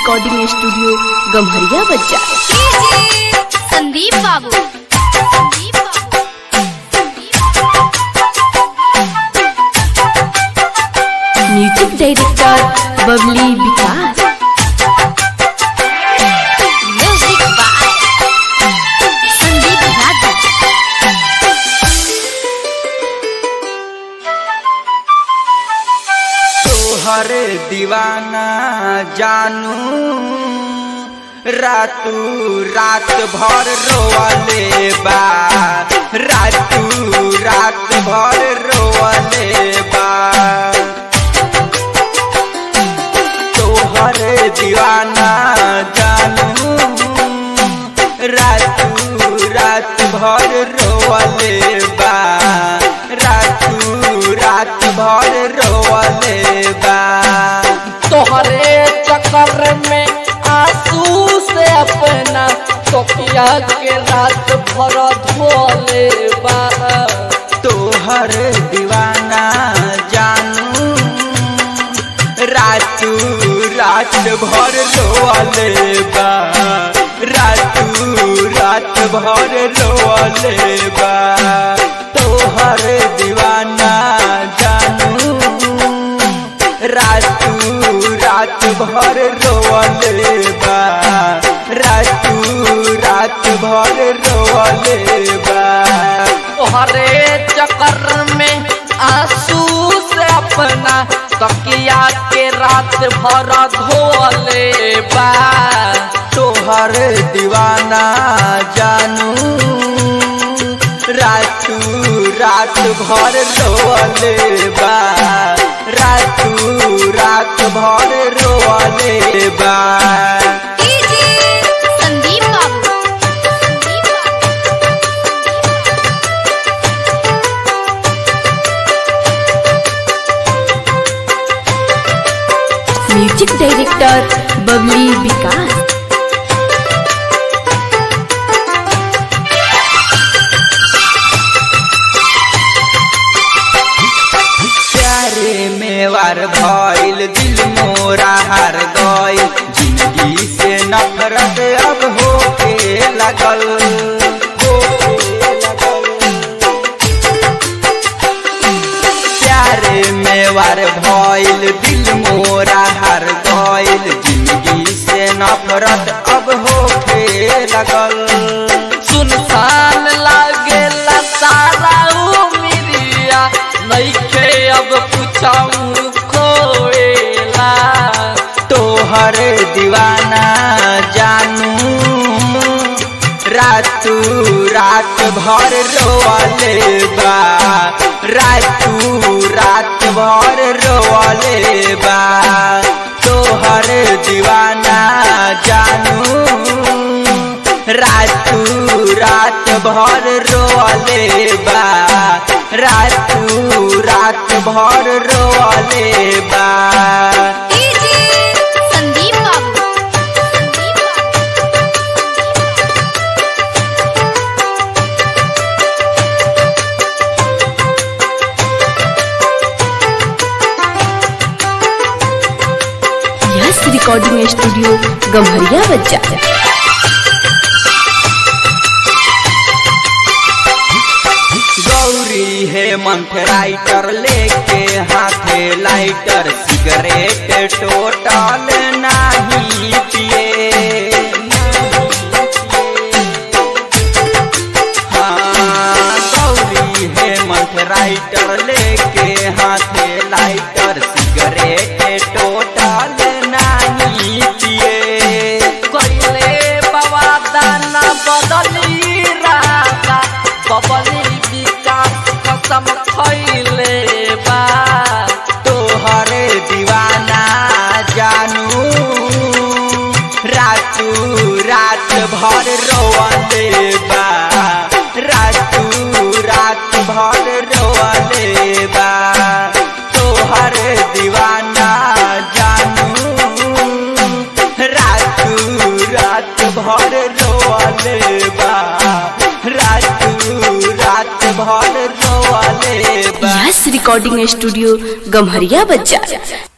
Recording studio Gamharia बच्चा Sandeep Babu Sandeep Babu music director Babli Vikas music by Sandeep Raja तोहर दीवाना जानू रातू रात भर रोवले बा रातू रात भर रोवले बा तोहर दीवाना जानू रातू रात भर रोवले बा रातू रात भर रोवले बा तोहरे चक्कर में आंसू से अपना तोकिया के रात भर धोले बा तोहर दीवाना जानू रातू रात भर रोवले बा रातू रात भर रोवले बा तोहर दीवाना जानू रातू रात भर रोवले बा रातू रात भर रोवले बा तोहरे चक्कर में आंसू से अपना तकिया के रात भर धोले बा तोहर दीवाना जानू रातू रात भर रोवले बा रातू रात भर रोवले बा संदीप बाबू संदीप म्यूजिक डायरेक्टर बबली विकास प्यारे मेवार भइल दिल मोरा हार गइल जिंदगी से नफरत अब होके लगल होके लगल। प्यारे मेवार भइल दिल मोरा हार गइल जिंदगी से नफरत अब होके लगल सुनसान लागेला सारा उमिरिया नइखे अब पूछाऊ खोएला तोहर दीवाना जानू रातू रात भर रोवले बा रातू रात भर रोवले बा तोहर दीवाना जानू रातू रात भर रोवले बा रातू रात भर रोवले बा संदीप बाबू संदीप बाबू यस रिकॉर्डिंग स्टूडियो गम्हरिया बच्चा गौरी हेमंत राइटर लेके हाथे लाइटर सिगरेट टोटल नहीं पिए हाँ, गौरी हेमंत राइटर लेके हाथे लाइटर सिगरेट टोटल नहीं पिए कइले बाबा दाना बदली राजा बबली विकास कसम खइले बा तोहर दीवाना जानू रातू रात भर रोवले बा रातू रात भर रोवले बा तोहर दीवाना जानू रातू रात भर रोवले बा रातू रात भर रोवले बा यस रिकॉर्डिंग स्टूडियो गम्हरिया बच्चा